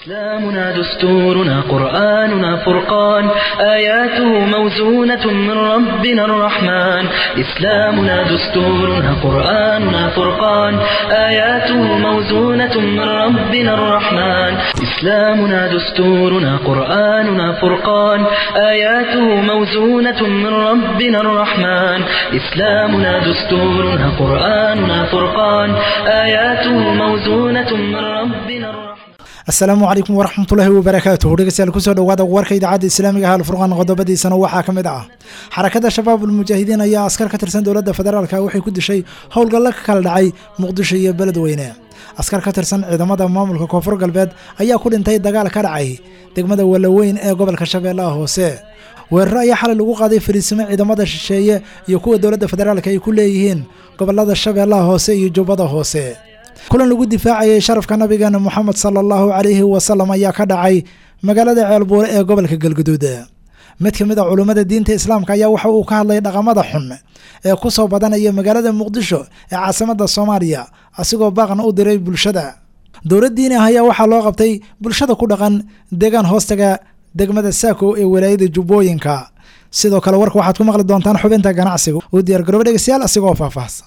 إسلامنا دستورنا قرآننا فرقان آياته موزونة من ربنا الرحمن إسلامنا دستورنا قرآننا فرقان آياته موزونة من ربنا الرحمن إسلامنا دستورنا قرآننا فرقان آياته موزونة من ربنا الرحمن إسلامنا دستورنا قرآننا فرقان آياته موزونة من ربنا الرحمن asalaamu calaykum waraxmatullaahi wabarakaatuhu dhegeystayaal kusoo dhowaada warka idaacadda islaamiga ah alfurqaan qodobadiisana waxaa ka mid ah xarakada shabaab ulmujaahidiin ayaa askar ka tirsan dowladda federaalka waxay ku dishay howlgalla ka kala dhacay muqdisho iyo beledweyne askar ka tirsan ciidamada maamulka koonfur galbeed ayaa ku dhintay dagaal ka dhacay degmada walaweyn ee gobolka shabeellaha hoose weeraro ayaa xalay lagu qaaday fariisimo ciidamada shisheeye iyo kuwa dowladda federaalka ay ku leeyihiin gobolada shabeellaha hoose iyo jubbada hoose kulan lagu difaacayay sharafka nabigeena moxamed sala allahu calayhi wasalam ayaa ka dhacay magaalada ceelbuure ee gobolka galguduud mid ka mid a culummada diinta islaamka ayaa waxa uu ka hadlay dhaqamada xun ee ku soo badanaya magaalada muqdisho ee caasimada soomaaliya asigoo baaqna u diray bulshada dowlad diini ah ayaa waxaa loo qabtay bulshada ku dhaqan deegaan hoostaga degmada saako ee walaayada jubbooyinka sidoo kale warka waxaad ku maqli doontaan xubinta ganacsiga u diyaargarooba dhegeystayaal asigoo faahfaahsan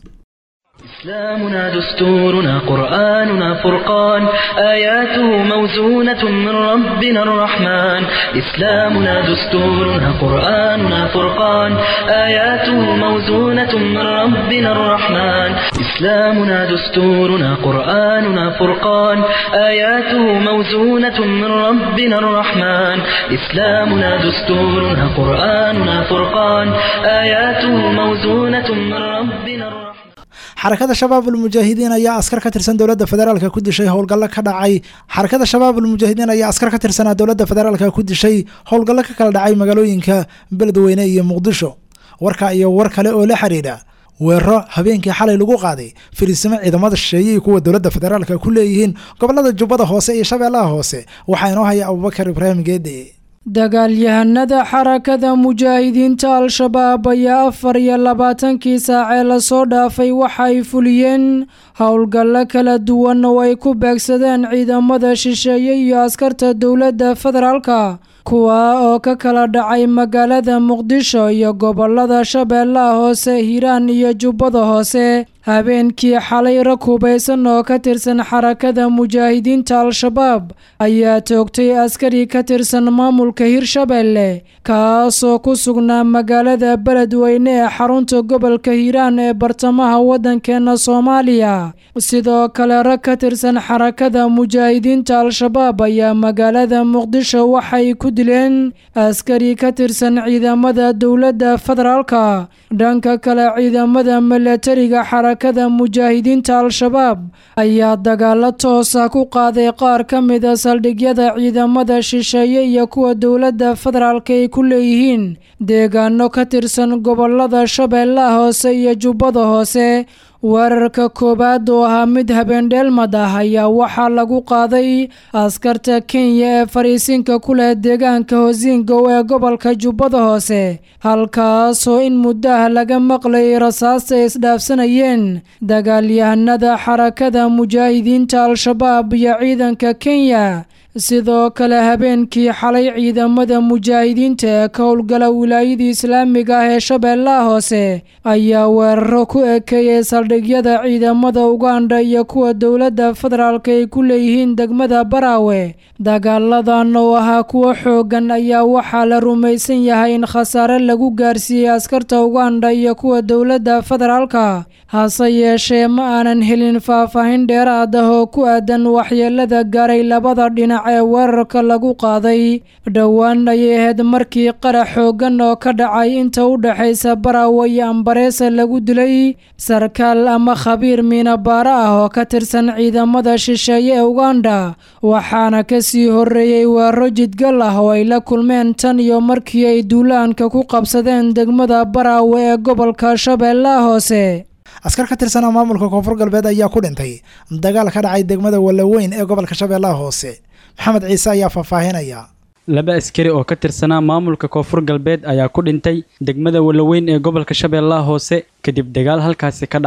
إسلامنا دستورنا قرآننا فرقان آياته موزونة من ربنا الرحمن إسلامنا دستورنا قرآننا فرقان آياته موزونة من ربنا الرحمن إسلامنا دستورنا قرآننا فرقان آياته موزونة من ربنا الرحمن إسلامنا دستورنا قرآننا فرقان آياته موزونة من ربنا الرحمن xarakada shabaab ulmujaahidiin ayaa askar ka tirsan dowladda federaalka ku dishay howlgallo ka dhacay xarakada shabaab ulmujaahidiin ayaa askar ka tirsanaa dowladda federaalka ku dishay howlgallo ka kala dhacay magaalooyinka beledweyne iyo muqdisho warka iyo war kale oo la xiriira weeraro habeenkii xalay lagu qaaday fariisimo ciidamada shisheeye iyo kuwa dowladda federaalka ku leeyihiin gobolada jubbada hoose iyo shabeellaha hoose waxaa inoo haya abubakar ibraahim geede dagaalyahanada xarakada mujaahidiinta al-shabaab ayaa afar iyo labaatankii saacee lasoo dhaafay waxay fuliyeen howlgallo kala duwan oo ay ku beegsadeen ciidamada shisheeye iyo askarta dowladda federaalka kuwa oo ka kala dhacay magaalada muqdisho iyo gobolada shabeellaha hoose hiiraan iyo jubbada hoose habeenkii xalay rag hubaysan oo ka tirsan xarakada mujaahidiinta al-shabaab ayaa toogtay askari ka tirsan maamulka hirshabeelle kaasoo ku sugnaa magaalada beledweyne ee xarunta gobolka hiiraan ee bartamaha waddankeena soomaaliya sidoo kale rag ka tirsan xarakada mujaahidiinta al-shabaab ayaa magaalada muqdisho waxay ku dileen askari ka tirsan ciidamada dowladda federaalka dhanka kale ciidamada milatariga xarakada mujaahidiinta al-shabaab ayaa dagaalo toosa ku qaaday qaar ka mida saldhigyada ciidamada shisheeye iyo kuwa dowladda federaalka ay ku leeyihiin deegaano ka tirsan gobolada shabeellaha hoose iyo jubbada hoose weerarka koowaad oo ahaa mid habeendheelmad ah ayaa waxaa lagu qaaday askarta kenya ee fariisinka ku leh deegaanka hosingow ee gobolka jubbada hoose halkaasoo in muddo ah laga maqlayay rasaasta ay isdhaafsanayeen dagaalyahanada xarakada mujaahidiinta al-shabaab iyo ciidanka kenya sidoo kale habeenkii xalay ciidamada mujaahidiinta ee ka howlgala wilaayadii islaamiga ah ee shabeellaha hoose ayaa weeraro ku ekeeyey saldhigyada ciidamada uganda iyo kuwa dowladda federaalka ay ku leeyihiin degmada baraawe dagaaladan oo ahaa kuwo xoogan ayaa waxaa la rumaysan yahay in khasaare lagu gaarsiiyey askarta uganda iyo kuwa dowladda federaalka hase yeeshee ma aanan helin faahfaahin dheeraad ah oo ku aadan waxyeelada gaaray labada dhinac ee weerarka lagu qaaday dhowaan ayay ahayd markii qarax xoogan oo ka dhacay inta u dhexaysa baraawe iyo ambareesa lagu dilay sarkaal ama khabiir miinabaaro ah oo ka tirsan ciidamada shisheeye ee uganda waxaana kasii horeeyey weeraro jidgal ah oo ay la kulmeen tan iyo markii ay duulaanka ku qabsadeen degmada baraawe ee gobolka shabeellaha hoose askar ka tirsanaa maamulka koonfur galbeed ayaa ku dhintay dagaal ka dhacay degmada walaweyn ee gobolka shabeellaha hoose maxamed ciise ayaa faahfaahinaya laba askari oo ka tirsanaa maamulka koonfur galbeed ayaa ku dhintay degmada walaweyn ee gobolka shabeellaha hoose kadib dagaal halkaasi ka dhacay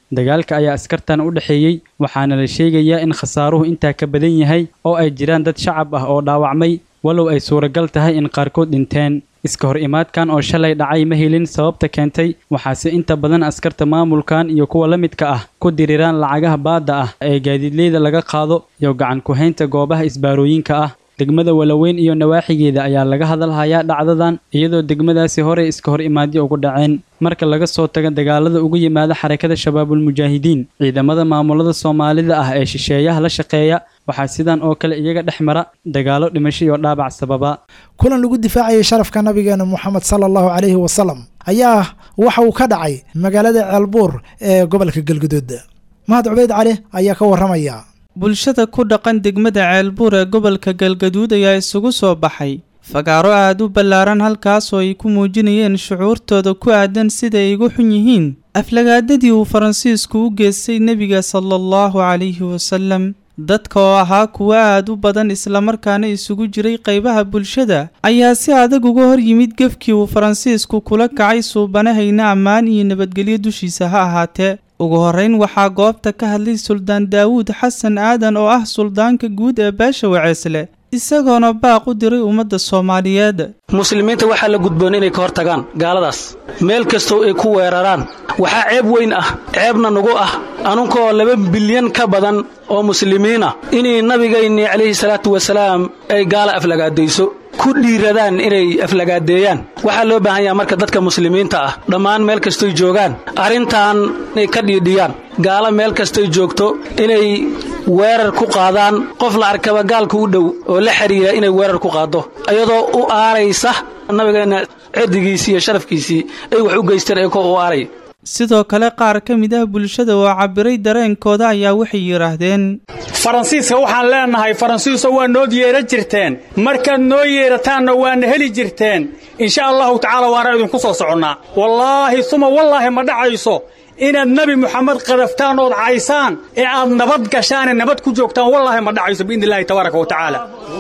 dagaalka ayaa askartan u dhexeeyey waxaana la sheegayaa in khasaaruhu intaa ka badan yahay oo ay jiraan dad shacab ah oo dhaawacmay walow ay suuragal tahay in qaarkood dhinteen iska hor imaadkan oo shalay dhacay ma helin sababta keentay waxaase inta badan askarta maamulkan iyo kuwa la midka ah ku diriraan lacagaha baadda ah ee gaadiidleyda laga qaado iyo gacan ku-haynta goobaha isbaarooyinka ah degmada walaweyn iyo nawaaxigeeda ayaa laga hadalhayaa dhacdadan iyadoo degmadaasi horey iska hor imaadyo ugu dhaceen marka laga soo tago dagaalada ugu yimaada xarakada shabaabulmujaahidiin ciidamada maamulada soomaalida ah ee shisheeyaha la shaqeeya waxaa sidan oo kale iyaga dhex mara dagaalo dhimasho iyo dhaabac sababa kulan lagu difaacayay sharafka nabigeena moxamed sala allahu calayhi wasalam ayaa waxa uu ka dhacay magaalada ceelbuur ee gobolka galguduud mahad cubeyd cali ayaa ka warramaya bulshada ku dhaqan degmada ceelbuur ee gobolka galgaduud ayaa isugu soo baxay fagaaro aad u ballaaran halkaasoo ay ku muujinayeen shucuurtooda ku aadan sida ay igu xun yihiin aflagaadadii uu faransiisku u geystay nebiga sala allahu calayhi wasalam dadka oo ahaa kuwo aad u badan islamarkaana isugu jiray qaybaha bulshada ayaa si adag uga hor yimid gefkii uu faransiisku kula kacay suubanahayna ammaan iyo nabadgelyo dushiisa ha ahaatee ugu horrayn waxaa goobta ka hadlay suldaan daawuud xasan aadan oo ah suldaanka guud ee beesha waceesle isagoona baaq u diray ummadda soomaaliyeed muslimiinta waxaa la gudboon inay ka hor tagaan gaaladaas meel kastoo ay ku weeraraan waxaa ceeb weyn ah ceebna nugu ah anunkoo laba bilyan ka badan oo muslimiinah inay nabigaynii calayhi salaatu wasalaam ay gaala aflagaadayso ku dhiiradaan inay aflagaadeeyaan waxaa loo baahan yaha marka dadka muslimiinta ah dhammaan meel kastoy joogaan arrintan inay ka dhiidhiyaan gaalo meel kastoy joogto inay weerar ku qaadaan qof la arkaba gaalka u dhow oo la xidhiira inay weerar ku qaaddo iyadoo u aaraysa nabigeenna cirdigiisii iyo sharafkiisii ay wax u geysteen ee ko u aaray sidoo kale qaar ka mid ah bulshada oo cabbiray dareenkooda ayaa waxay yidhaahdeen faransiiska waxaan leennahay faransiiso waa nood yeera jirteen markaad noo yeerataanna waana heli jirteen insha allahu tacaala waana idinku soo soconnaa wallaahi suma wallaahi ma dhacayso inaad nebi moxamed qadaftaan ood caysaan ee aad nabad gashaane nabad ku joogtaan wallaahi ma dhacayso biidni illaahi tabaaraka wa tacaala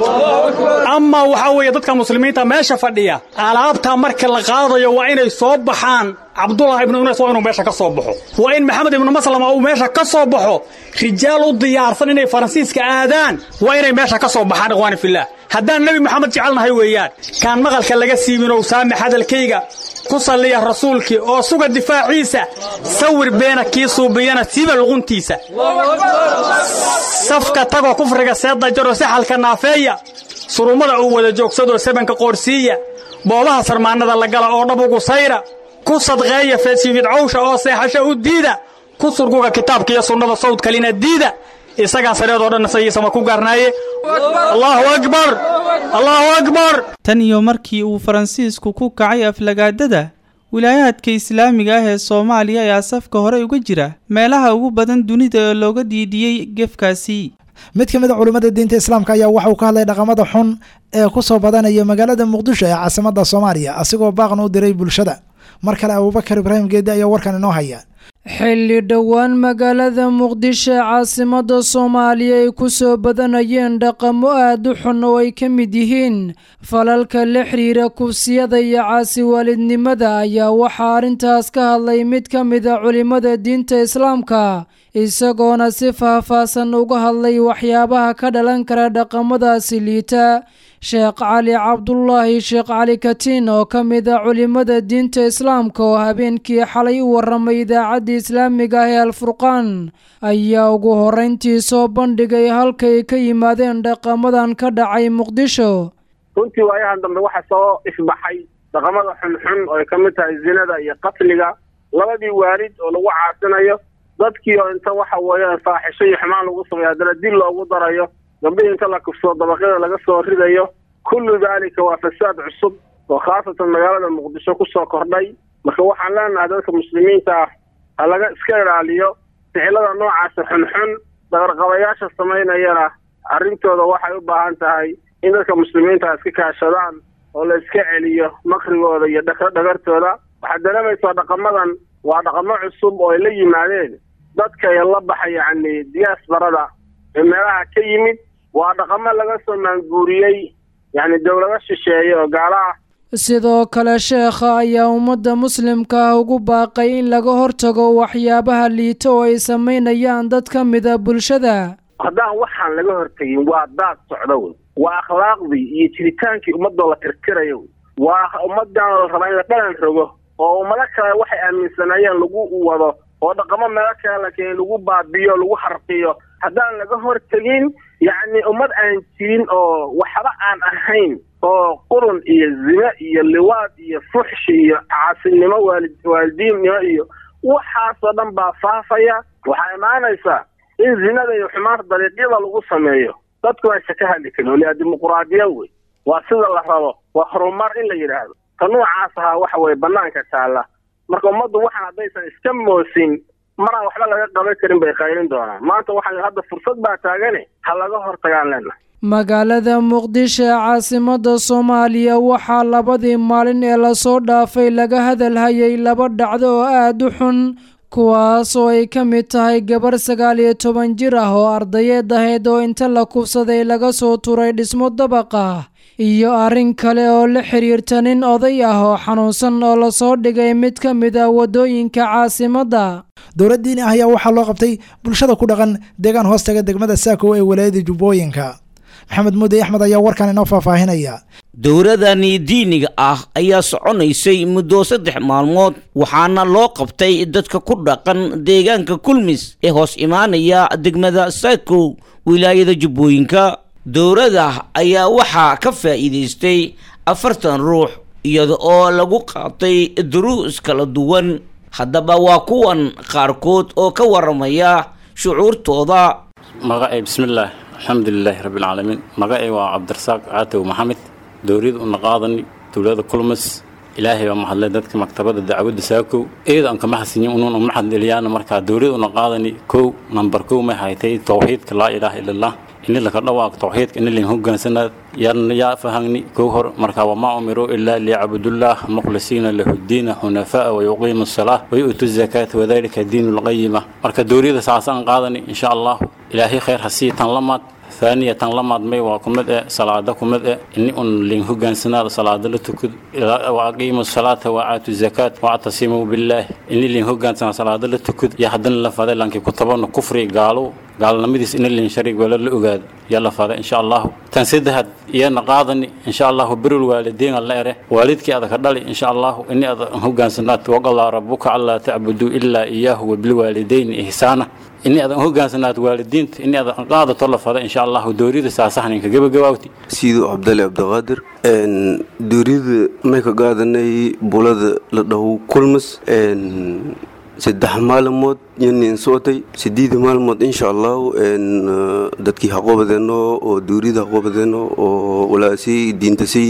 amaa waxaa weeye dadka muslimiinta meesha fadhiya alaabtaa marka la qaadayo waa inay soo baxaan cabdullah ibnu unays waa inuu meesha ka soo baxo waa in maxamed ibnu maslama uu meesha ka soo baxo rijaal u diyaarsan inay faransiiska aadaan waa inay meesha ka soo baxaan ikhwaani fillaah haddaan nebi moxamed jecelnahay weeyaan kaan maqalka laga siibinow saamax hadalkayga ku salliya rasuulkii oo suga difaaciisa sawir beena kii suubiyana siiba luquntiisa safka tagoo kufriga seedda jaroo saxalka naafeeya surummada uu wada joogsadoo sabanka qoorsiiya boobaha sarmaannada la gala oo dhabugu sayra ku sadqeeya feedsiifidcawsha oo seexasho u diida ku surguga kitaabka iyo sunnada sawd kalina diida isagaa sareedoo dhanna sayiisama ku gaarnaaye allaahu akbar allaahu akbar tan iyo markii uu faransiisku ku kacay aflagaadada wilaayaadka islaamiga ah ee soomaaliya ayaa safka hore uga jira meelaha ugu badan dunida ee looga diidiyey gefkaasi mid ka mid a culimmada diinta islaamka ayaa waxa uu ka hadlay dhaqamada xun ee ku soo badanaya magaalada muqdisho ee caasimadda soomaaliya asigoo baaqna u diray bulshada mar kale abuubakar ibraahim geedi ayaa warkan inoo haya xilli dhowaan magaalada muqdisho ee caasimadda soomaaliya ay ku soo badanayeen dhaqamo aad u xun oo ay ka mid yihiin falalka la xiriira kufsiyada iyo caasi waalidnimada ayaa waxaa arrintaas ka hadlay mid ka mid a culimmada diinta islaamka isagoona si faahfaahsan uga hadlay waxyaabaha ka dhalan kara dhaqamadaasi liita sheekh cali cabdulaahi sheekh cali katiin oo ka mid a culimmada diinta islaamka oo habeenkii xalay u warramay idaacadda islaamiga ah ee alfurqaan ayaa ugu horrayntii soo bandhigay halkay ka yimaadeen dhaqamadan ka dhacay muqdisho runtii waayahan dambe waxaa soo ifbaxay dhaqamada xunxun oo ay ka mid tahay zinada iyo qatliga labadii waalid oo lagu caasinayo dadkii oo inta waxa weeyaan faaxisho iyo xumaan lagu sameeyo haddana dil loogu darayo gambihii inta la kufsoo dabaqyada laga soo ridayo kullu daalika waa fasaad cusub oo khaasatan magaalada muqdisho ku soo kordhay marka waxaan leenahay dadka muslimiinta ah ha laga iska ilaaliyo ficilada noocaasa xunxun dagarqabayaasha samaynayana arrintooda waxay u baahan tahay in dadka muslimiinta iska kaashadaan oo la iska celiyo makrigooda iyo dhagartooda waxaad dareemaysaa dhaqamadan waa dhaqamo cusub oo ay la yimaadeen dadka la baxa yacni diyaasbarada ee meelaha ka yimid waa dhaqamo laga soo maanguuriyey yacni dowlado shisheeye oo gaala ah sidoo kale sheekha ayaa ummadda muslimka ah ugu baaqay in laga hortago waxyaabaha liita oo ay samaynayaan dad ka mida bulshada haddaan waxaan laga hortegin waa daad socdo wey waa akhlaaqdii iyo jiritaankii ummadoo la tirtirayo wey waa ummadan la rabaa in la dhalan rogo oo ummado kale waxay aaminsanaayeen lagu wado oo dhaqamo meelo kale la keenay lagu baabiyo lagu harqiyo haddaan laga hortegin yacni ummad aan jirin oo waxba aan ahayn oo qurun iyo zine iyo liwaad iyo fuxshi iyo caasinimo waalid waalidiinnimo iyo waxaasoo dhan baa faafaya waxaa imaanaysaa in zinada iyo xumaanta dariiqyada lagu sameeyo dadku aysa ka hadli karin waliaa dimuquraadiya wey waa sida la rabo waa horumar in la yidhaahdo ta noocaas ahaa waxa weye banaanka taalla marka ummaddu waxaan haddaysan iska moosin maraan waxba laga qaban karin bay qayrin doonaan maanta waxaa hadda fursad baa taagane ha laga hortagaan leenahay magaalada muqdisho ee caasimadda soomaaliya waxaa labadii maalin ee lasoo dhaafay laga hadalhayay laba dhacdo oo aada u xun kuwaas oo ay ka mid tahay gabarh sagaal iyo toban jir ah oo ardayeed ahayd oo inta la kufsaday laga soo turay dhismo dabaq ah iyo arrin kale oo la xiriirta nin oday ah oo xanuunsan oo lasoo dhigay mid ka mid ah waddooyinka caasimadda dowlad diini ah ayaa waxaa loo qabtay bulshada ku dhaqan deegaan hoostaga degmada saako ee walaayada jubbooyinka maxamed muudey axmed ayaa warkan inoo faahfaahinaya dowladani diiniga ah ayaa soconaysay muddo saddex maalmood waxaana loo qabtay dadka ku dhaqan deegaanka kulmis ee hoos imaanaya degmada saako wilaayada jubbooyinka dowladda ayaa waxaa ka faa'iidaystay afartan ruux iyada oo lagu qaatay duruus kala duwan haddaba waa kuwan qaarkood oo ka waramaya shucuurtooda magacay bismillaah alxamdulilaahi rabbilcaalamiin magacay waa cabdirasaaq caatow maxamed dowliyada una qaadani dowlada kulmas ilaahay baa mahadlay dadka maktabada dacwadda saakow eeda aan kama xasinyin unuun uma xadeliyaana markaa dowliyada una qaadani kow nambar kow may haytay towxiidka laa ilaaha ila allah ini laka dhawaaq towxiidka ini lin hogaansanaad yarna yaa fahagni kow hor markaa wamaa umiruu ilaa liyacbudullah mukhlisiina lahu diina xunafaa wayuqiimu asalaa wayu'tu zakaata wadalika diinu lqayima marka dowliyada saasaan qaadani insha allahu ilaahay khayr ha sii tan lamaad ثانية تنلمد مي وكمد صلاة كمد إني أن لين هجان سنة صلاة لتكد وأقيموا الصلاة وآتوا الزكاة واعتصموا بالله إني لين هجان سنة صلاة لتكد يحدن لفظ لانك كتبنا كفري قالوا قال لمديس إن لين شريك ولا الأجاد يلا فهذا إن شاء الله تنسدها يا نقاضني إن شاء الله بر الوالدين الله يره والدك هذا كدالي إن شاء الله إني هجان سنة وقال ربك alla تعبدوا إلا إياه وبالوالدين إحسانا إني أذا هجانسنات والدين إني أذا قاعدة طلب هذا إن شاء الله دوريد ساسحن إنك جب جواوتي سيدو عبد الله عبد القادر إن دوريد ما كقاعدني بولد لده كلمس إن saddex maalmood yanin socotay sideed maalmood insha allahu dadkii haqobadeeno oo duurida haqobadeeno oo walaasi diintasi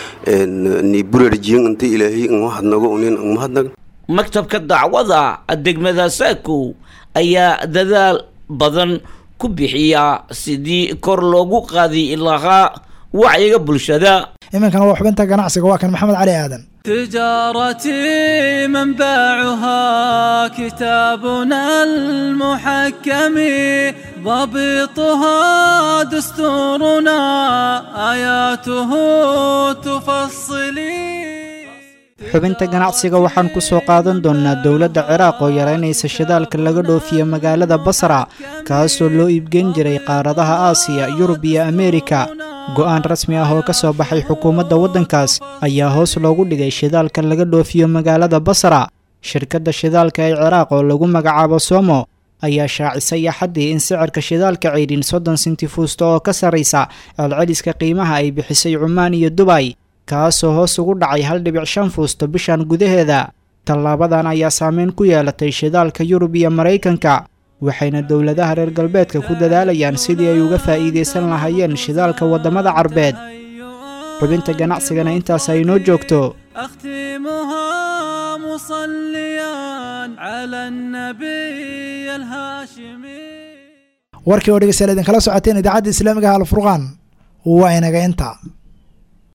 ni burarjiyan inta ilaahay an mahadnago unin an mahadnag maktabka dacwada degmada saako ayaa dadaal badan ku bixiya sidii kor loogu qaadi lahaa wacyiga bulshada iminkana waa xubinta ganacsiga waa kan maxamed cali aadan تجارتي منبعها كتابنا المحكم ضبطها دستورنا آياته تفصلي xubinta ganacsiga waxaan ku soo qaadan doonnaa dowladda ciraaq oo yaraynaysa shidaalka laga dhoofiyo magaalada basra kaasoo loo iibgeyn jiray qaaradaha aasiya yurub iyo ameerika go'aan rasmi ah oo ka soo baxay xukuumadda waddankaas ayaa hoos loogu dhigay shidaalka laga dhoofiyo magaalada basra shirkadda shidaalka ee ciraaq oo lagu magacaabo somo ayaa shaacisay axaddii in sicirka shidaalka ceydhin soddon senti fuusta oo ka sarraysa celceliska qiimaha ay bixisay cumaan iyo dubay kaasoo hoos ugu dhacay hal dhibic shan fuusto bishan gudaheeda tallaabadan ayaa saameyn ku yeelatay shidaalka yurub iyo maraykanka waxayna dowladaha reer galbeedka ku dadaalayaan sidii ay uga faa'iidaysan lahaayeen shidaalka waddamada carbeed xubinta ganacsigana intaas ay inoo joogto أختمها مصليا على النبي الهاشمي warkii oo dhegeystayaal idinkala socoteen idaacadda islaamiga ah alfurqaan waa inaga inta